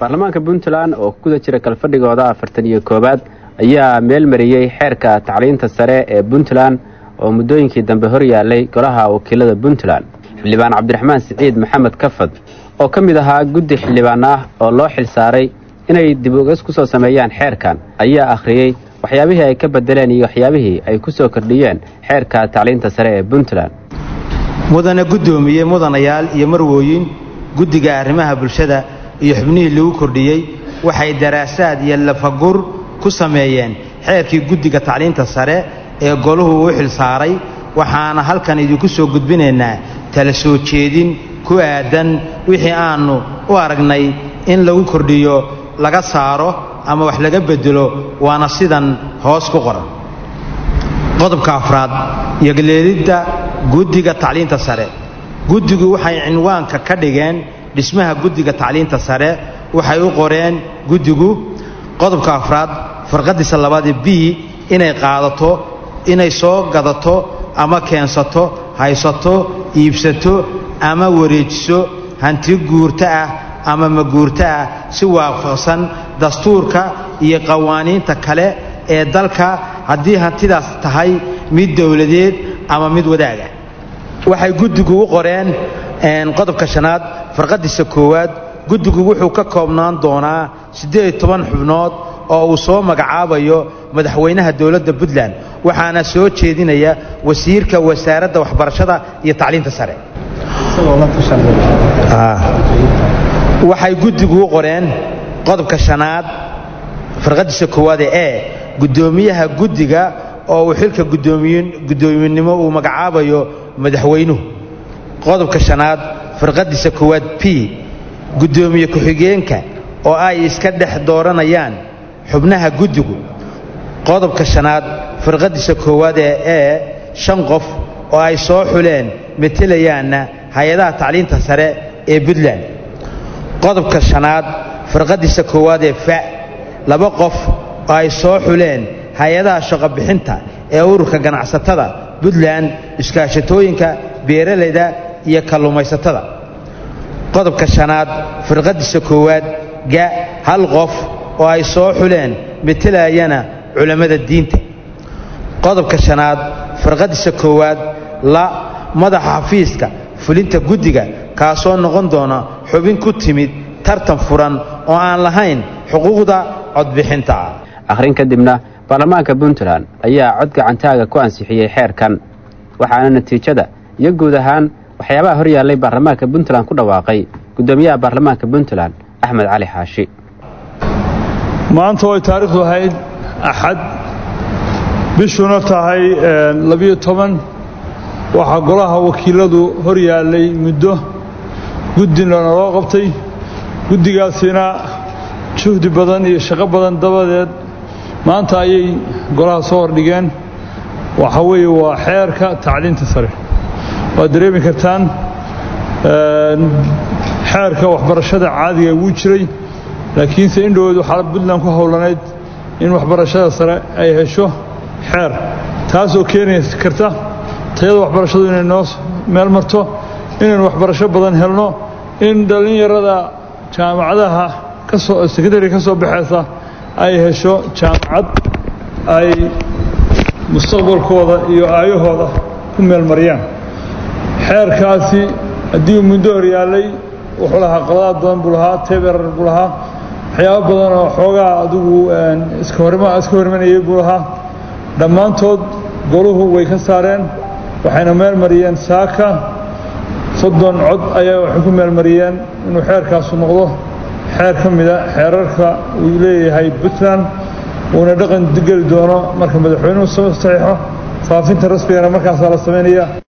baarlamaanka puntland oo ku guda jira kalfadhigooda afartan iyo koowaad ayaa meel mariyey xeerka tacliinta sare ee puntland oo muddooyinkii dambe hor yaallay golaha wakiilada puntland xildhibaan cabdiraxmaan siciid maxamed kafad oo ka mid ahaa guddi xildhibaan ah oo loo xil saaray inay dib ugas ku soo sameeyaan xeerkan ayaa akhriyey waxyaabihii ay ka bedeleen iyo waxyaabihii ay ku soo kordhiyeen xeerka tacliinta sare ee puntland mudane guddoomiye mudanayaal iyo marwooyin guddiga arrimaha bulshada iyo xubnihii lagu kordhiyey waxay daraasaad iyo lafagur ku sameeyeen xeerkii guddiga tacliinta sare ee goluhu u xil saaray waxaana halkan idinku soo gudbinaynaa tala soo jeedin ku aadan wixii aannu u aragnay in lagu kordhiyo laga saaro ama wax laga bedelo waana sidan hoos ku qoran qodobka afraad yogleelidda guddiga tacliinta sare guddigu waxay cinwaanka ka dhigeen dhismaha guddiga tacliinta sare waxay u qoreen guddigu qodobka afraad farqadiisa labaadee b inay qaadato inay soo gadato ama keensato haysato iibsato ama wareejiso hanti guurto ah ama maguurto ah si waafaqsan dastuurka iyo qawaaniinta kale ee dalka haddii hantidaas tahay mid dowladeed ama mid wadaaga waxay guddigu u qoreen qodobka shanaad farqadiisa koowaad guddigu wuxuu ka koobnaan doonaa siddeed toban xubnood oo uu soo magacaabayo madaxweynaha dowladda puntland waxaana soo jeedinaya wasiirka wasaaradda waxbarashada iyo tacliinta sare waxay guddigu u qoreen qodobka shanaad farqadiisa koowaad ee e guddoomiyaha guddiga oo uu xilka guddoominimo uu magacaabayo madaxweynuhu qodobka shanaad farqadiisa koowaad b guddoomiye ku-xigeenka oo ay iska dhex dooranayaan xubnaha guddigu qodobka shanaad farqadiisa koowaad ee e shan qof oo ay soo xuleen metelayaanna hay-adaha tacliinta sare ee puntland qodobka shanaad farqadiisa koowaad ee fa laba qof oo ay soo xuleen hay-adaha shaqobixinta ee ururka ganacsatada puntland iskaashatooyinka beeralayda iyo kalluumaysatada qodobka shanaad firqadiisa koowaad ga hal qof oo ay soo xuleen metelayana culammada diinta qodobka shanaad firqadiisa koowaad la madaxa xafiiska fulinta guddiga kaasoo noqon doona xubin ku timid tartan furan oo aan lahayn xuquuqda codbixinta akhrin kadibna baarlamaanka puntland ayaa cod gacantaaga ku ansixiyey xeerkan waxaana natiijada iyo guud ahaan waxyaabaha hor yaallay baarlamaanka puntland ku dhawaaqay guddoomiyaha baarlamaanka puntland axmed cali xaashi maanta way taariikhdu ahayd axad bishuna tahay labiyo toban waxaa golaha wakiiladu hor yaallay muddo guddina loo qabtay guddigaasina juhdi badan iyo shaqo badan dabadeed maanta ayay golaha soo hordhigeen waxa weeye waa xeerka tacliinta sare waad dareemi kartaan xeerka waxbarashada caadiga wuu jiray laakiinse indhoweed waxaa puntland ku howlanayd in waxbarashada sare ay hesho xeer taasoo keeni karta tayada waxbarashadu inay noo meel marto inaynu waxbarasho badan helno in dhallinyarada jaamacadaha kasoo sekondary ka soo baxaysa ay hesho jaamacad ay mustaqbalkooda iyo aayahooda ku meel mariyaan xeerkaasi haddii uu muddo hor yaallay wuxuu lahaa qaladaad badan buu lahaa teberar buu lahaa waxyaabo badan oo xoogaa adigu iska horma iska hormanayay buu lahaa dhammaantood goluhu way ka saareen waxayna meel mariyeen saaka soddon cod ayaa waxay ku meel mariyeen inuu xeerkaasu noqdo xeer ka mida xeerarka uu leeyahay puntland uuna dhaqan geli doono marka madaxweynuhu soo saxiixo faafinta rasmigana markaasaa la samaynaya